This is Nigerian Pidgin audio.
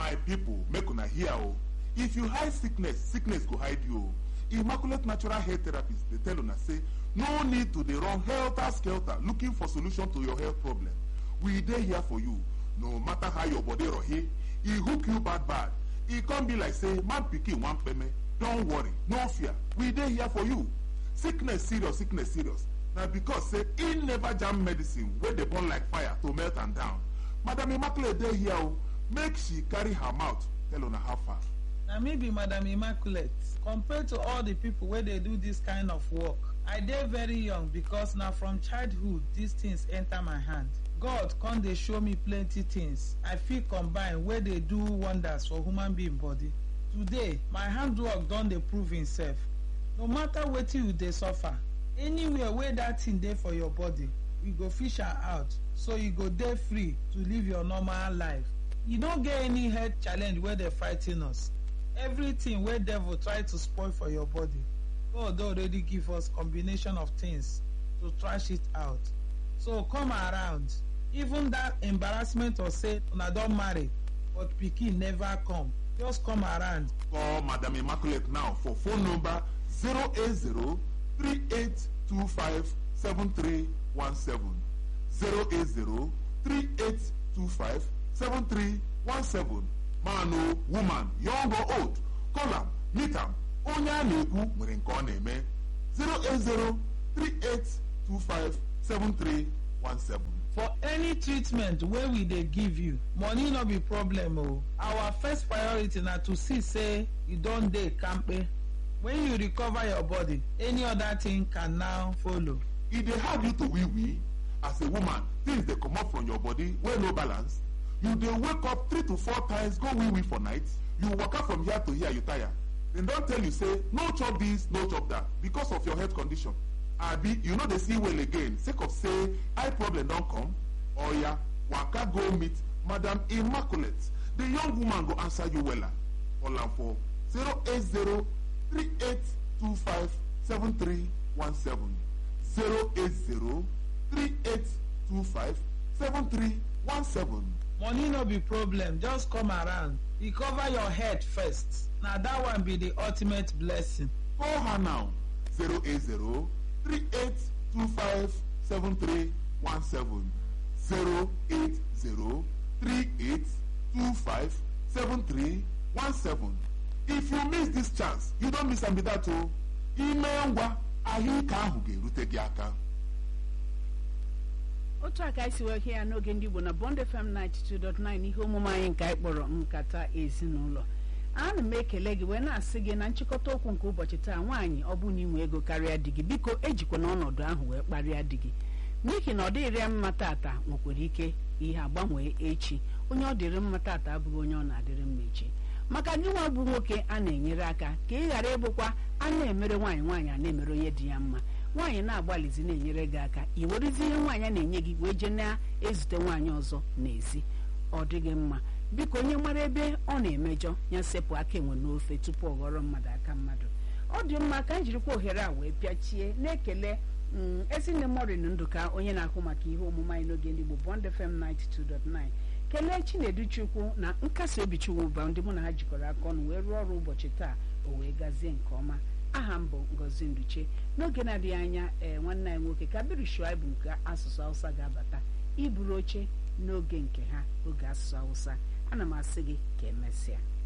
my people make una hear o if you hide sickness sickness go hide you o immaculate natural hair therapist dey tell una say no need to dey run helter skelter looking for solution to your health problem we dey here for you no matter how your body rohe e hook you bad bad e come be like say man pikin wan peme don worry no fear we dey here for you sickness serious sickness serious na because say e never jam medicine wey dey burn like fire to melt am down madam immaculate dey here o make she carry her mouth tell una how far. na me be madam immaculate compared to all the people wey dey do this kind of work i dey very young because na from childhood these things enter my hand god come dey show me plenty things i fit combine wey dey do wonders for human being body today my handwork don dey prove himself no matter wetin you dey suffer anywhere wey that thing dey for your body we go fish am out so you go dey free to live your normal life e no get any health challenge wey dey frigh ten us everything wey devil try to spoil for your body god don already give us combination of things to trash it out so come around even that embarrassment of say una don marry but pikin never come just come around call madam immaculate now for phone number 080 3825 7317 080 3825 7317 man o woman young or old call am meet am onye a na-ekwu nwere nke ọ na-eme 080 3825 7317 for any treatment wey we dey give you money no be problem o our first priority na to see say you don dey kampe when you recover your body any other thing can now follow e dey hard you to wee wee as a woman things dey comot from your body wey no balance you dey wake up three to four times go wee wee for night you waka from here to here you tire dem don tell you say no chop this no chop that because of your health condition abi you no dey see well again sake of say eye problem don come oya waka go meet madam immaculate the young woman go answer you wella call am for 080 3825 7317 080 3825 7317 money no be problem just come around recover your head first na that one be the ultimate blessing call her now 080 3825 7317 080 3825 7317 if you miss this chance you don miss am be that o ime ngwa ahụike ahụ ga-erute gị aka otu a ka anyị si wee hie ya n'oge ndị igbo na bond fm 92.9 ihe omume anyị nke anyị kpọrọ nkata ezinụlọ ana m ekele gị wee na-asị gị na nchịkọta okwu nke ụbọchị taa nwaanyị ọ bụ na inwe ego karịa di gị biko ejikwa n'ọnọdụ ahụ wee kparịa di gị n'ihi na ọ dịrị ya mma tata nwekwara ike ihe agbanwee echi onye ọ dịrị mma tata abụghị onye ọ na-adịrị mma echi maka gị nwa bụ nwoke a na-enyere aka ka ị ghara ịbụkwa a na-emere nwaanyị nwaanyị a na-emere onye dị ya mma nwaanyị na-agbalịzi na-enyere gị aka i werezi ihe nwaanyị a na-enye gị wee jee na-ezute nwaanyị ọzọ n'ezi ọ dịghị mma biko onye mara ebe ọ na-emejọ ya sepụ aka enwe n'ofe tupu ọ ghọrọ mmadụ aka mmadụ ọ dị mma ka anyị jirikwa ohere a wee pịachie na-ekele ezinne morin ndụka onye na-ahụ maka ihe omume anyị n'oge ndị Igbo Bond FM 92.9 kelee chinedu chukwu na nkasi obi chukwuba ndị mụ na ha jikọrọ aka ọnụ wee rụọ ọrụ ụbọchị taa o wee gazie nke ọma aha m bụ ngozi nduche n'oge na-adịghị anya ee nwanne anyị nwoke kabiru shuaibu nke asụsụ hausa ga-abata iburu oche n'oge nke ha oge asụsụ hausa ana m asị gị ka emesịa